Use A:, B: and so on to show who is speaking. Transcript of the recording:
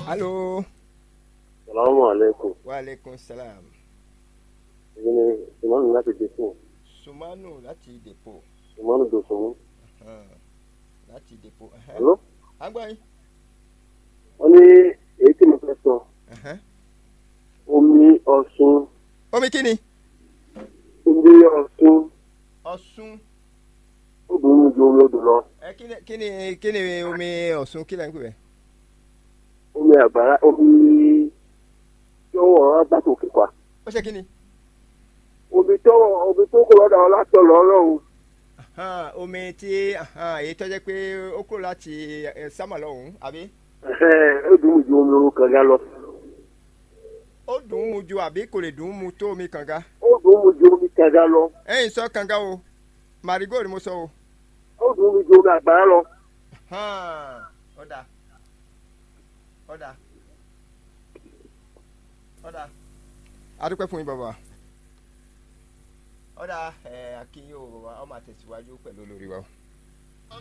A: alo
B: Salaamu aleykum.
A: wa aleykum salaam
B: Èyí ni Sùmọ́nù láti Dèkùn.
A: sumanu láti depo
B: Sùmọ́nù Dòsùnmú.
A: hàn, láti depo ẹhẹ́.
B: Hello?
A: à ń gbọ́ yín.
B: Wọ́n ní èyí tí mo fẹ́ sọ.
A: ẹhẹ́.
B: Omi Ọ̀ṣun.
A: omi kí ni.
B: Omi Ọ̀ṣun.
A: ọ̀ṣun
B: Ó dùn ún ju omi odò lọ.
A: ẹ kí ni kí ni kí ni omi ọ̀ṣun kí lẹ́ ń pè bẹ́ẹ̀.
B: Omi àgbàrá omi tí ó wọ̀ ọ́ bá tòkè pa.
A: ó ṣe kí ni.
B: Omi tó omi tó kò lọ́dọ̀ látọ̀ lọ́rọ̀
A: hàn, omi tí hàn, èyí tó jẹ́ pé ó kúrò láti ẹ, sámà lọ́hùn-ún àbí.
B: Ó dùn ún ju omi orun kànga lọ.
A: ó dùn ún mu ju àbí kò lè dùn ún mu tó omi kànga.
B: Ó dùn ún ju omi kànga lọ.
A: ẹ̀yin sọ kànga o marigold mo sọ o.
B: Ó dùn ún ju omi àgbàrá lọ.
A: hàn, ọ̀dà ọ̀dà ọ̀dà adúpẹ́ fún yín bàbá ọ̀dà ẹ̀ akínyìn o bàbá ọmọ àtẹ̀síwájú pẹ̀lú olórí wa o.